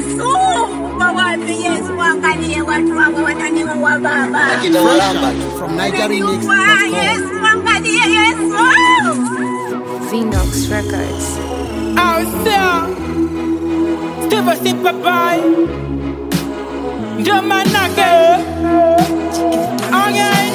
Yesu, wawapi Yesu, angalie watu wangu wananiua baba. Akina Walamba tu. From Umeniua NigerianMix.com. Yesu, angalie Yesu. Vinox Records. Ausia Steve Sipa Pai Ndio manake Okay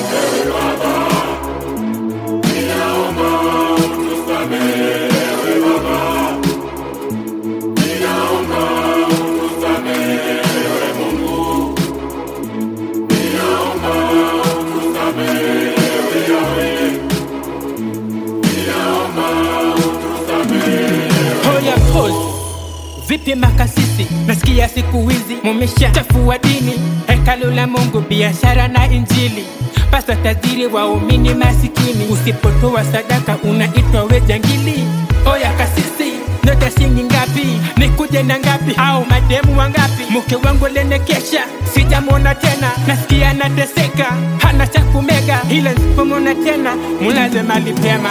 Hoya pose Vipi makasisi, nasikia siku hizi mumesha chafua dini, hekalu la Mungu, biashara na Injili. Pasa tajiri, waumini masikini, usipotoa sadaka unaitwa we jangili. Oya kasisi, nota shilingi ngapi? Nikuje na ngapi? Au mademu wangapi? Mke wangu lenekesha, sijamwona tena, nasikia nateseka, hana cha kumega, ila nisipomwona tena mulaze mali pema.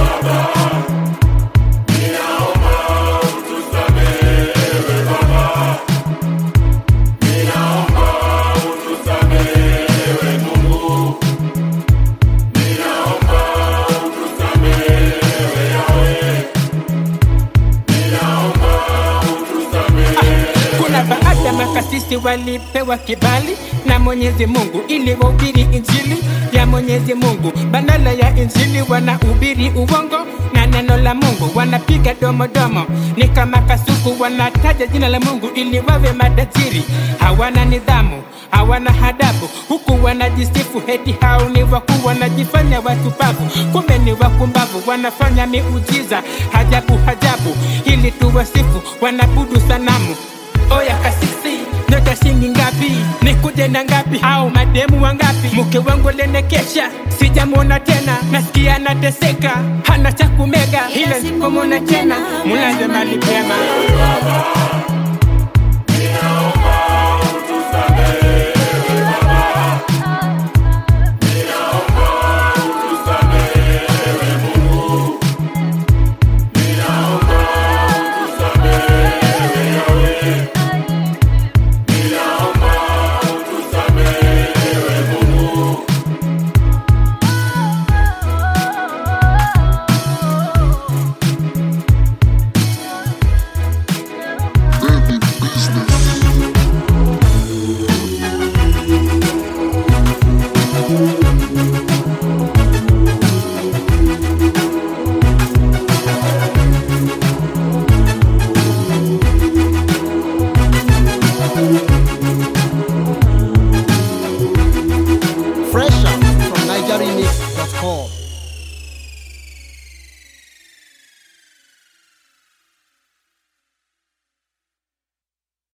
Kuna baadhi ya makasisi walipewa kibali na Mwenyezi Mungu ili wahubiri injili ya Mwenyezi Mungu. Badala ya injili wanahubiri uongo na neno la Mungu wanapiga domodomo, ni kama kasuku, wanataja jina la Mungu ili wawe matajiri. Hawana nidhamu, hawana hadabu, huku wanajisifu heti hao ni wakuu, wanajifanya watupavu, kumbe ni wakumbavu, wanafanya miujiza hajabu hajabu, ili tuwasifu, wanabudu sanamu Oya kasisi, nyota shilingi ngapi? Nikuje na ngapi? Au mademu wangapi? Mke wangu lenekesha, sijamwona tena, nasikia nateseka, hana cha kumega, ila sipomwona tena, mulaze mali pema. Fresh out from NigerianMix.com.